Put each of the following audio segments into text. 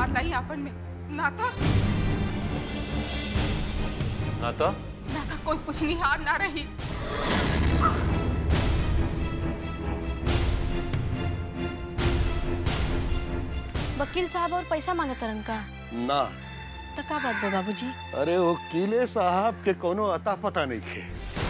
मार लाई आपन में ना तो ना तो ना तो कोई पुछनिहार ना रही वकील साहब और पैसा मांगे तरन का ना तो का बात बा बाबूजी अरे वो किले साहब के कोनो अता पता नहीं थे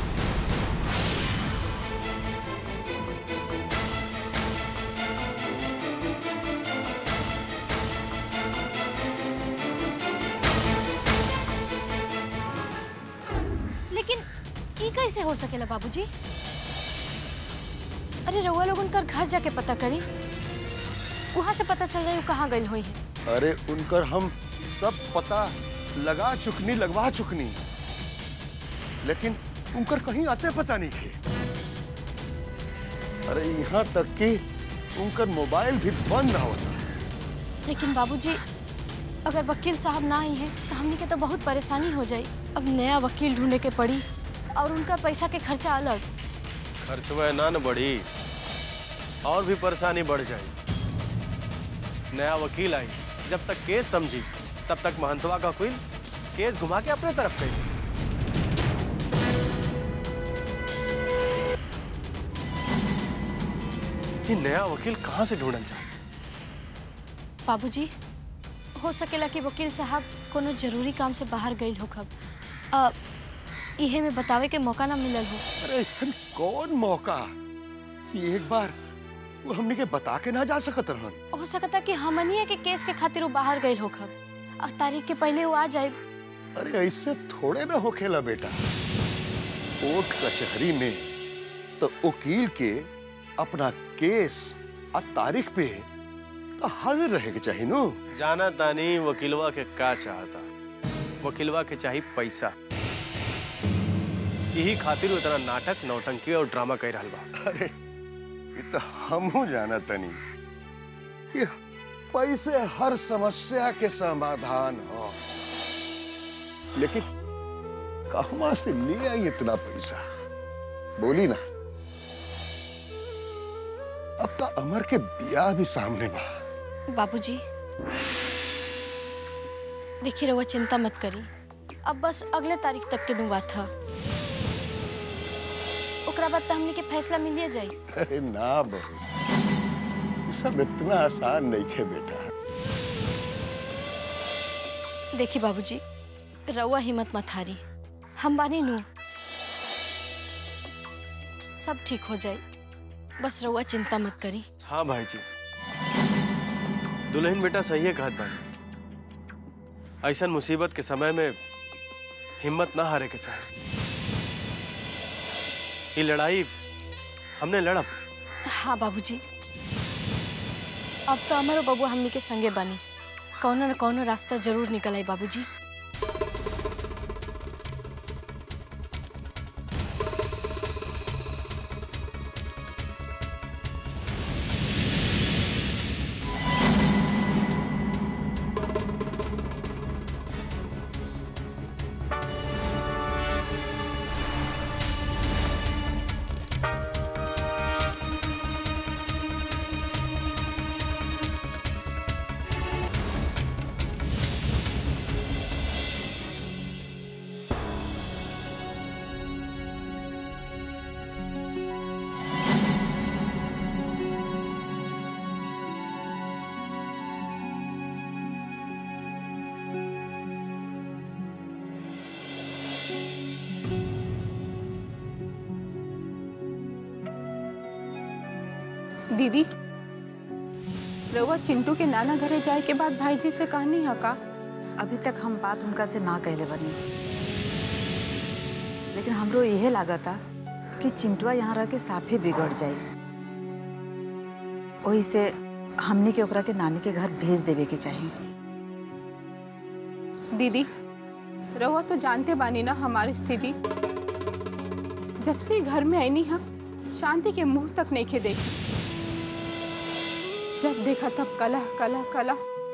लेकिन ई कैसे हो सकेला बाबूजी अरे रउआ लोग उनकर घर जाके पता करी वहां से पता चल जाई उ कहाँ गई हुई है अरे उनकर हम सब पता लगा चुकनी लगवा चुकनी लेकिन उनकर कहीं आते पता नहीं थे अरे यहाँ तक कि उनकर मोबाइल भी बंद ना होता लेकिन बाबूजी अगर वकील साहब ना आई हैं तो हमनी के तो बहुत परेशानी हो जाई अब नया वकील ढूंढे के पड़ी और उनका पैसा के खर्चा अलग खर्चवा ना न बढ़ी और भी परेशानी बढ़ जाए नया वकील आई जब तक केस समझी तब तक महंतवा का क्वीन केस घुमा के अपने तरफ गई ये नया वकील कहाँ से ढूंढल जाए बाबूजी हो सकेला कि वकील साहब कोनो जरूरी काम से बाहर गई हो खब अ, इहे में बतावे के मौका ना मिलल हो अरे ऐसा कौन मौका कि एक बार वो हमने के बता के ना जा सकत रहन हो सकता कि हमनिए के केस के खातिर वो बाहर गई हो खब और तारीख के पहले वो आ जाए अरे ऐसे थोड़े ना होखेला बेटा कोर्ट कचहरी में तो वकील के अपना केस आ तारीख पे तो हाजिर रहे के चाहिए नो जाना तानी वकीलवा के का चाहता वकीलवा के चाहिए पैसा यही खातिर वो इतना नाटक नौटंकी और ड्रामा कर रहा बा अरे ये तो हमहू जाना तनी कि पैसे हर समस्या के समाधान हो लेकिन कहवा से ले आई इतना पैसा बोली ना अब तो अमर के बियाह भी सामने बा बाबूजी देखिए रहुआ चिंता मत करी अब बस अगले तारीख तक के दूँ बात था ओकरा बाद तो हमने के फैसला मिलिए जाई अरे ना बहू ये सब इतना आसान नहीं खे बेटा देखिए बाबूजी रउआ हिम्मत मत हारी हम बानी नू सब ठीक हो जाए बस रउआ चिंता मत करी हाँ भाई जी दुल्हन बेटा सही है कहत बानी ऐसा मुसीबत के समय में हिम्मत ना हारे के चाहे ये लड़ाई हमने लड़ब हाँ बाबूजी अब तो हमारो बबुआ हमनी के संगे बानी कौनो न कौनो रास्ता जरूर निकल आई बाबूजी दीदी रउआ चिंटू के नाना घरे जाए के बाद भाई जी से कहनी है का अभी तक हम बात उनका से ना कहले बनी लेकिन हमरो यही लागता कि चिंटुआ यहाँ रह के साफे बिगड़ जाई वही से हमनी के ओकरा के नानी के घर भेज देवे के चाहिए दीदी रउआ तो जानते बानी ना हमारी स्थिति जब से घर में आईनी है शांति के मुंह तक नहीं खे देखी जब देखा तब कला कला कला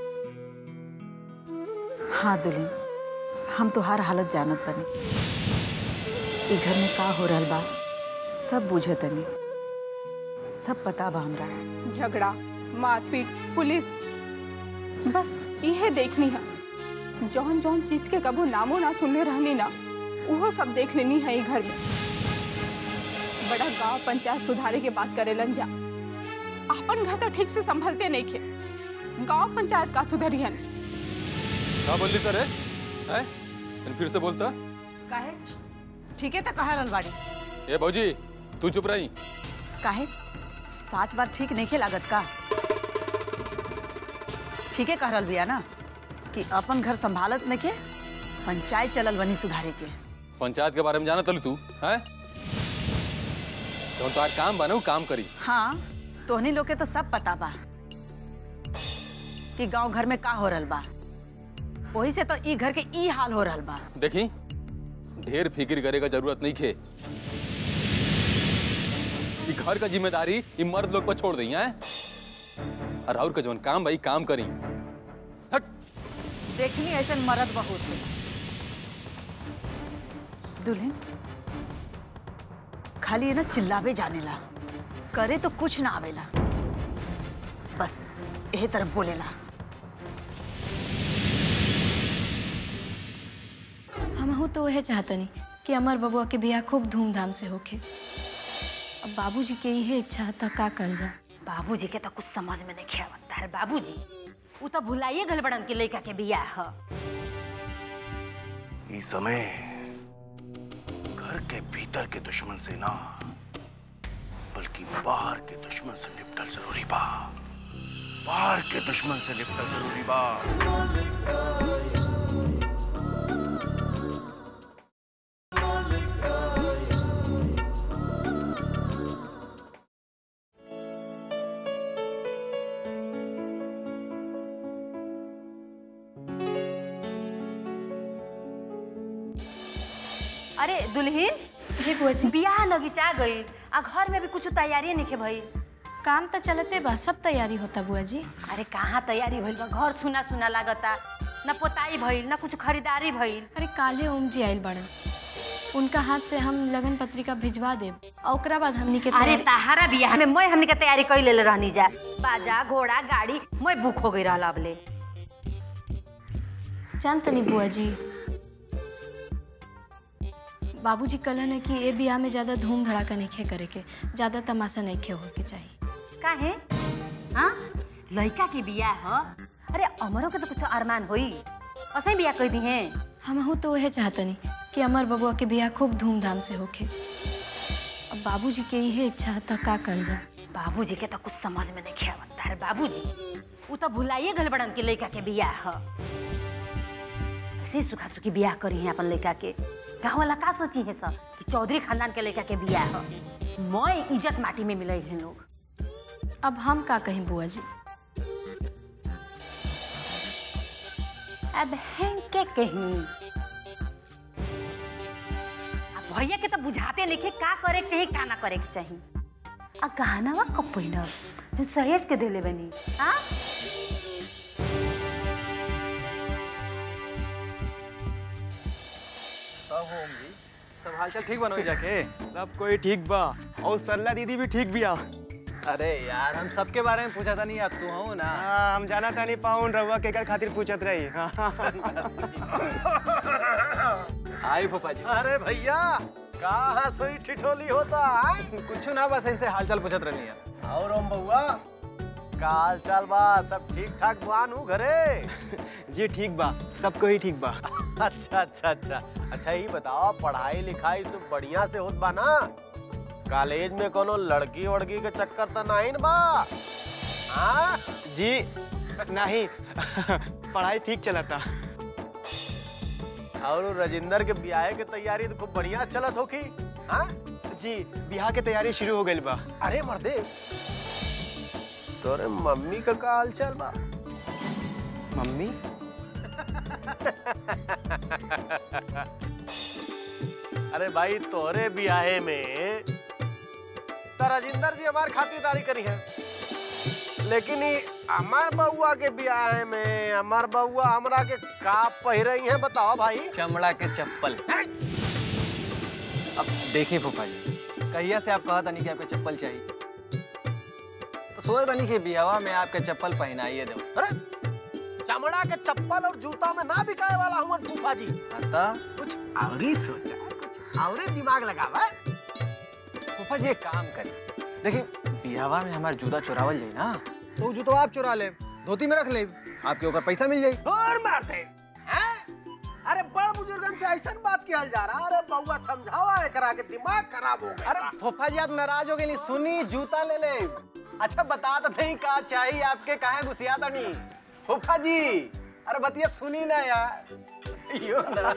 हाँ दुल्हन हम तुहार हालत जानत बनी ई घर में का हो रहल बा सब बुझे तनी सब पता बा हमरा झगड़ा मारपीट पुलिस बस यह देखनी है जौन जौन चीज के कबो नामो ना सुनने रहनी ना वो सब देख लेनी है ई घर में बड़ा गांव पंचायत सुधारे के बात करेलन जा अपन घर तो ठीक से संभलते नहीं खे गांव पंचायत का सुधरियन क्या बोल रही सर है हैं? तनी फिर से बोलता काहे ठीक है तो कहा रलवाड़ी ए भौजी तू चुप रही काहे साच बात ठीक नहीं लागत का ठीक है कह रहल बिया ना कि अपन घर संभालत नहीं के पंचायत चलल बनी सुधारे के पंचायत के बारे में जाना तली तू हैं तो तार काम बना काम करी हाँ तोहनी लोग के तो सब पता बा कि गांव घर में का हो रहल बा वही से तो ई घर के ई हाल हो रहल बा देखी ढेर फिक्र करे का जरूरत नहीं खे ई घर का जिम्मेदारी ई मर्द लोग पर छोड़ दी हैं और और का जवन काम भाई काम करी हट देखनी ऐसे मरद बहुत है दुल्हन खाली है ना चिल्लावे जानेला करे तो कुछ ना आवेला बस यही तरफ बोलेला हम तो वह चाहतनी कि अमर बबुआ के बियाह खूब धूमधाम से होखे अब बाबूजी के इहे इच्छा था का कल जा बाबूजी के तो कुछ समझ में नहीं आवता है बाबूजी उ तो भुलाइए गल बड़न के लड़का के बियाह ह ई समय घर के भीतर के दुश्मन से ना बल्कि बाहर के दुश्मन से निपटल जरूरी बा बाहर के दुश्मन से निपटल जरूरी बा अरे दुल्हन जी बुआ जी बियाह लगिचा गई आ घर में भी कुछ तैयारी नहीं भई काम तो चलते बा सब तैयारी होता बुआ जी अरे कहाँ तैयारी भइल बा घर सुना सुना लागता न पोताई भइल न कुछ खरीदारी भइल अरे काले ओम जी आयल बड़न उनका हाथ से हम लगन पत्रिका भिजवा देब और ओकरा बाद हमनी के अरे तैयारी- ताहारा बियाह में मैं हमनी के तैयारी कर ले रहनी जा बाजा घोड़ा गाड़ी मैं बुक हो गई रहला अबले जान तनी बुआ जी बाबूजी कहलन है कि ए बियाह में ज्यादा धूम धड़ाका नहीं खे करे के ज्यादा तमाशा नहीं खे होके चाहिए काहे हाँ लड़का के बियाह ह अरे अमरों के तो कुछ अरमान होई असही बियाह कह दी हैं हम तो वह चाहतनी कि अमर बबुआ के बियाह खूब धूमधाम से होके अब बाबूजी के इहे इच्छा था का कल जा बाबूजी के तो कुछ समझ में नहीं आवता है बाबूजी उ तो भुलाइए गल बड़न के लड़का के बियाह ह ऐसे ही सुखा सुखी बियाह करी है अपन लड़का के गाँव वाला का सोची है सब कि चौधरी खानदान के लड़का के बियाह ह मैं इज्जत माटी में मिले हैं लोग अब हम का कहीं बुआ जी अब हैं के कहीं अब भैया के तो बुझाते नहीं का करे के चाहिए का ना करे के चाहिए आ गहनावा कब पहिनब जो सहेज के देले बनी हाँ सब होम जी सब हालचाल ठीक बनो जाके सब कोई ठीक बा और सरला दीदी भी ठीक बिया अरे यार हम सबके बारे में पूछा था नहीं अब तू हो ना हाँ, हम जाना था नहीं पाऊन रवा केकर खातिर पूछत रही आई फूफा जी अरे भैया कहाँ सोई ठिठोली होता है कुछ ना बस इनसे हालचाल पूछत रहनी है और ओम बउआ का हाल चाल बा सब ठीक ठाक बान हूँ घरे जी ठीक बा सबको ही ठीक बा अच्छा अच्छा अच्छा अच्छा ये बताओ पढ़ाई लिखाई सब बढ़िया से होत बा ना कॉलेज में कोनो लड़की वड़की के चक्कर तो नहीं न बा हाँ जी नहीं पढ़ाई ठीक चला था और राजेंद्र के ब्याह के तैयारी तो खूब बढ़िया चलत होखी हाँ जी बिहार के तैयारी शुरू हो गई बा अरे मर्दे तोरे मम्मी का का हाल चाल बा मम्मी अरे भाई तोरे ब्याहे में तो राजेंद्र जी हमार खातिरदारी करी है लेकिन ई हमार बउआ के ब्याह में हमार बउआ हमरा के का पहिरई है बताओ भाई चमड़ा के चप्पल अब देखिए फूफा जी कहिया से आप कहा था नहीं कि आपको चप्पल चाहिए तो सोचा था नहीं कि बियावा में आपके चप्पल पहनाइए दो अरे चमड़ा के चप्पल और जूता में ना बिकाए वाला हूँ फूफा जी बता कुछ और ही सोचा कुछ और ही दिमाग लगावा फूफा जी एक काम करी देखिए बिहावा में हमारे जूता चुरावल जाई ना तो वो जूता आप चुरा ले धोती में रख ले आपके ऊपर पैसा मिल जाई और मार दे हैं? अरे बड़ बुजुर्गन से ऐसा बात किया जा रहा अरे बउआ समझावा एकरा के दिमाग खराब हो गया अरे फूफा जी आप नाराज हो गए नहीं सुनी जूता ले ले अच्छा बता तो नहीं का चाहिए आपके कहा घुसिया तो नहीं फूफा जी अरे बतिया सुनी ना यार यो ना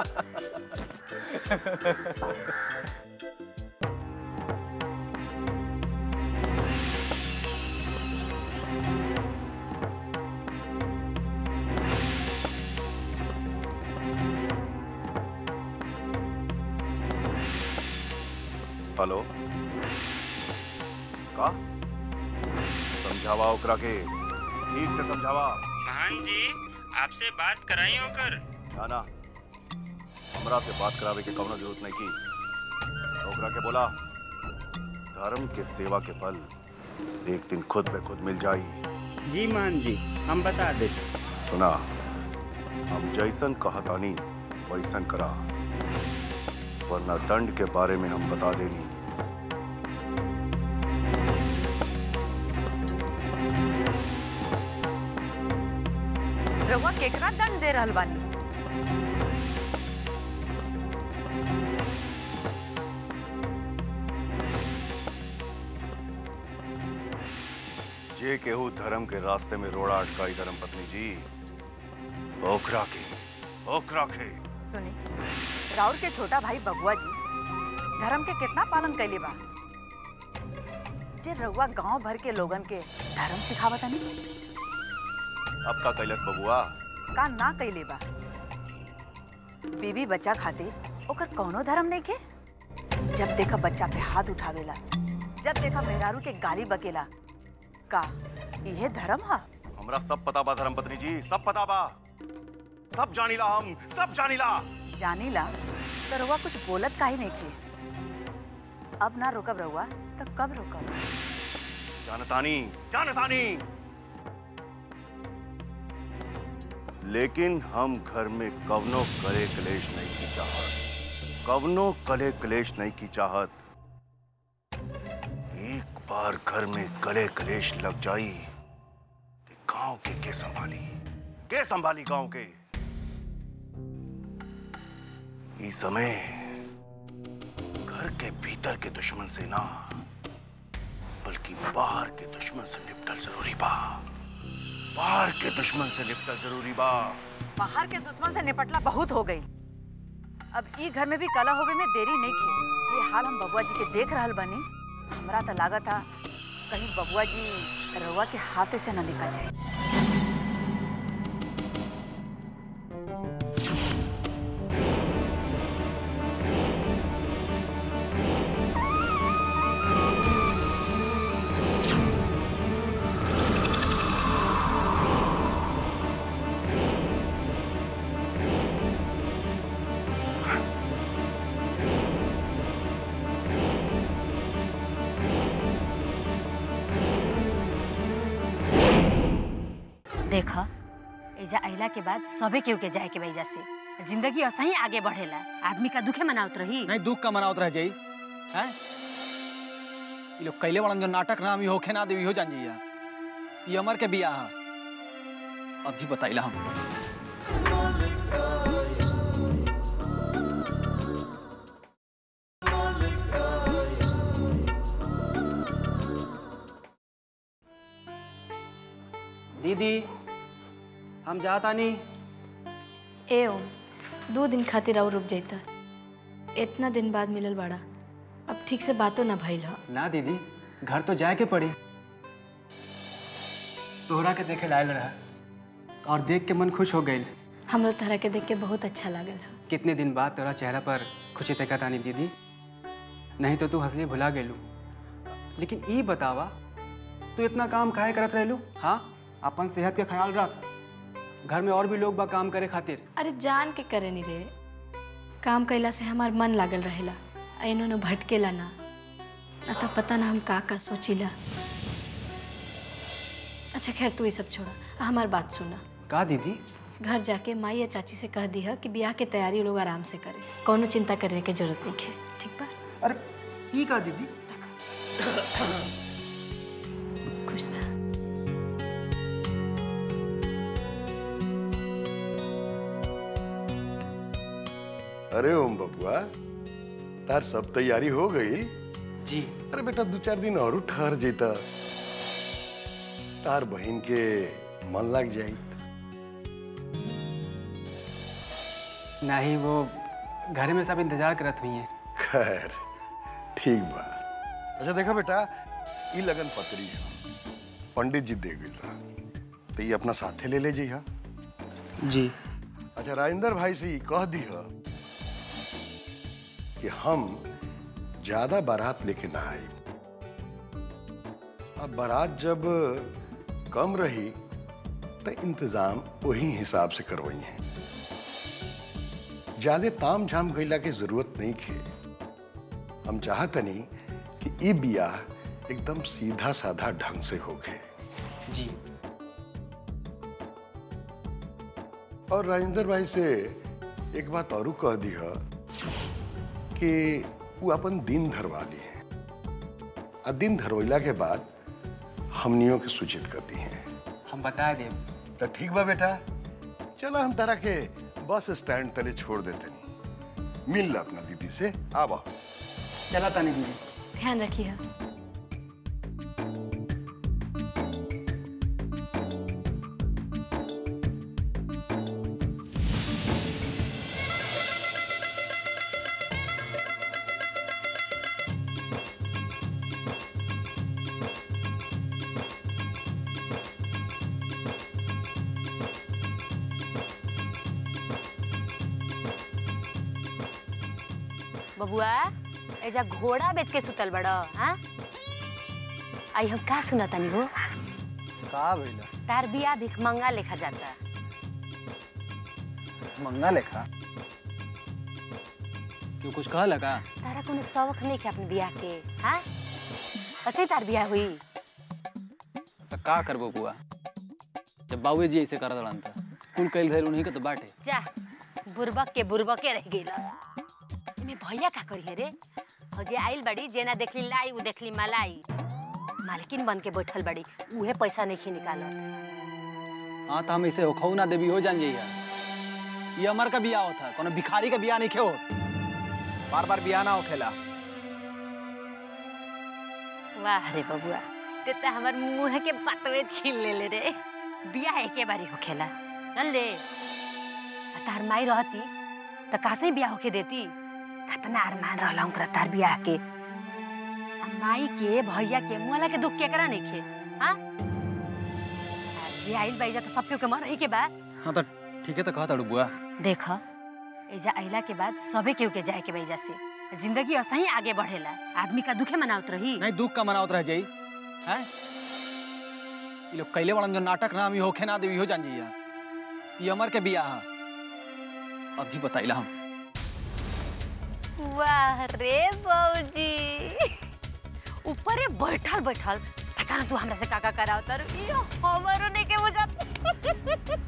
हेलो का समझावा ओकरा के ठीक से समझावा महान जी आपसे बात कराई होकर ना ना हमरा से बात करावे के कवनो जरूरत नहीं की ओकरा के बोला धर्म के सेवा के फल एक दिन खुद पे खुद मिल जाई जी महान जी हम बता दे सुना हम जैसन कहतानी वैसन करा वरना दंड के बारे में हम बता देनी रउआ केकरा दंड दे रहल बानी जे केहू धर्म के रास्ते में रोड़ा अटकाई धर्म पत्नी जी ओकरा के ओकरा के सुनी राउर के छोटा भाई बबुआ जी धर्म के कितना पालन कैले बा जे रउआ गांव भर के लोगन के धर्म सिखावत नहीं अब का कैलस बबुआ का ना कैले बा बीबी बच्चा खातिर ओकर कौनो धर्म नहीं के जब देखा बच्चा पे हाथ उठावेला जब देखा मेहरारू के गाली बकेला का इहे धर्म हा हमरा सब पता बा धर्म पत्नी जी सब पता बा सब जानीला हम सब जानीला जानीला तो रउआ कुछ बोलत काहे नहीं के अब ना रोकब रउआ तो कब रोकब जानतानी जानतानी लेकिन हम घर में कवनो करे क्लेश नहीं की चाहत कवनो कले क्लेश नहीं की चाहत एक बार घर में कले क्लेश लग जाई तो गांव के के संभाली के संभाली गांव के इस समय घर के भीतर के दुश्मन से ना बल्कि बाहर के दुश्मन से निपटल जरूरी बा बाहर के दुश्मन से निपटल जरूरी बा बाहर के दुश्मन से निपटला बहुत हो गई अब ई घर में भी कला होवे में देरी नहीं की जे हाल हम बबुआ जी के देख रहल बनी हमरा तो लागत था कहीं बबुआ जी रउआ के हाथे से न निकल जाए देख एजा अइला के बाद सबे केहू के जाए के वजह से जिंदगी असही आगे बढ़ेला आदमी का दुखे मनावत रही नहीं दुख का मनावत रह जाई हैं ये लोग कैले वाला जो नाटक ना हम होखे ना देवी हो जान जइया ये अमर के बियाह है अभी बताइला हम दीदी हम जाता नहीं ए ओम दो दिन खातिर और रुक जाता इतना दिन बाद मिलल बाड़ा अब ठीक से बातों ना भइल ह ना दीदी घर तो जाए के पड़ी तोहरा के देखे लायल रहा और देख के मन खुश हो गई हमरो तरह के देख के बहुत अच्छा लागल ह कितने दिन बाद तोरा चेहरा पर खुशी तक तानी दीदी नहीं तो तू हंसली भुला गेलू लेकिन ई बतावा तू इतना काम काहे करत रहलू हाँ अपन सेहत के ख्याल रख घर में और भी लोग बा काम करे खातिर अरे जान के करे नहीं रे काम कैला से हमार मन लागल रहेला ऐनो न भटकेला ना ना तो पता ना हम का का सोचिला अच्छा खैर तू ये सब छोड़ा हमार बात सुना का दीदी घर जाके माई या चाची से कह दी है कि ब्याह के तैयारी लोग आराम से करें कोनो चिंता करने की जरूरत नहीं है ठीक बा अरे की का दीदी खुश रह अरे ओम बबुआ तार सब तैयारी हो गई जी अरे बेटा दो चार दिन और ठहर जेता तार बहन के मन लग जाई नहीं वो घर में सब इंतजार करत हुई हैं खैर ठीक बा अच्छा देखा बेटा ई लगन पत्री है पंडित जी दे गई रहा तो ये अपना साथे ले ले जी हा जी अच्छा राजेंद्र भाई से ये कह दी है कि हम ज्यादा बारात लेके ना आए अब बारात जब कम रही तो इंतजाम वही हिसाब से करवाई है ज्यादा ताम झाम गईला के जरूरत नहीं खे हम चाहतनी कि ई बियाह एकदम सीधा साधा ढंग से होके जी और राजेंद्र भाई से एक बात और कह दी है कि वो अपन दिन धरवा दी है और दिन धरवैला के बाद हमनियों के सूचित कर दी हैं हम बता दें तो ठीक बा बेटा चलो हम तारा के बस स्टैंड तले छोड़ देते नहीं मिल ला अपना दीदी से आवा चला तानी दीदी ध्यान रखिए बबुआ एजा घोड़ा बेच के सुतल बड़ हाँ आई हम का सुना तानी हो का भइला तार बिया भिखमंगा लेखा जाता मंगा लेखा क्यों कुछ कह लगा तारा कोनो शौक नहीं के अपने बिया के हाँ कते तार बिया हुई तो का करबो बुआ जब बाबू जी ऐसे करत रहन त कुल कैल धैल उन्हीं के तो बाटे जा बुरबक के बुरबके रह गई इमे भैया का करी है रे और जे आइल बड़ी जेना देखली लाई उ देखली मलाई मालकिन बन के बैठल बड़ी उहे पैसा नहीं खी निकालत हाँ तो हम ऐसे होखऊ ना देवी हो जान जाइए ये अमर का बियाह होता कोनो भिखारी का बियाह नहीं खे होत बार बार बियाह ना होखेला वाह रे बबुआ ते त हमर मुंह के पतवे छीन ले ले रे बिया एके बारी होखेला चल दे आ तार माई रहती त कासे बिया होके देती खतना अरमान रहला उनकर तार बिया के आ माई के भैया के मुआला के दुख केकरा नहीं खे हाँ आ जे आइल बाइजा त सब के मर ही के बा हाँ तो ठीक है तो कहता बुआ देख एजा आइला के बाद सबे केहू के जाए के बा एजा से जिंदगी असही आगे बढ़ेला आदमी का दुखे मनावत रही नहीं दुख का मनावत रह जाई हैं ये लोग कैले वाला जो नाटक ना हम होखे ना देवी हो जान जाइए ये अमर के बियाह है अभी बताइला हम वाह रे बौजी ऊपरे बैठल बैठल पता ना तू हमरा से काका कराव तर यो हमरो नहीं के बुझत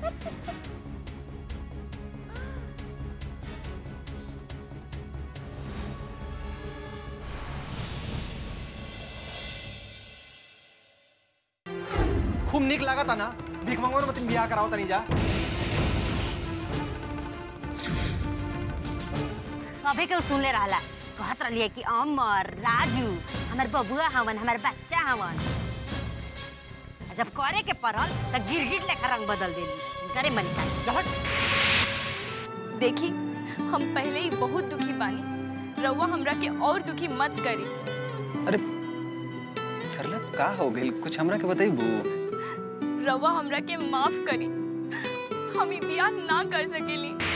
खूब निक लागत ना भीख मंगवा मत बियाह कराओ तनी जा सबे के सुनले रहला कहत रहलिए कि अमर राजू हमर बबुआ हवन हमर बच्चा हवन आ जब करे के पड़ल त गिरगिट लेखा रंग बदल देली करे मन का देखी हम पहले ही बहुत दुखी बानी रउआ हमरा के और दुखी मत करी अरे सरला का हो गई कुछ हमरा के बताइबू रउआ हमरा के माफ करी हम ई बियाह ना कर सकेली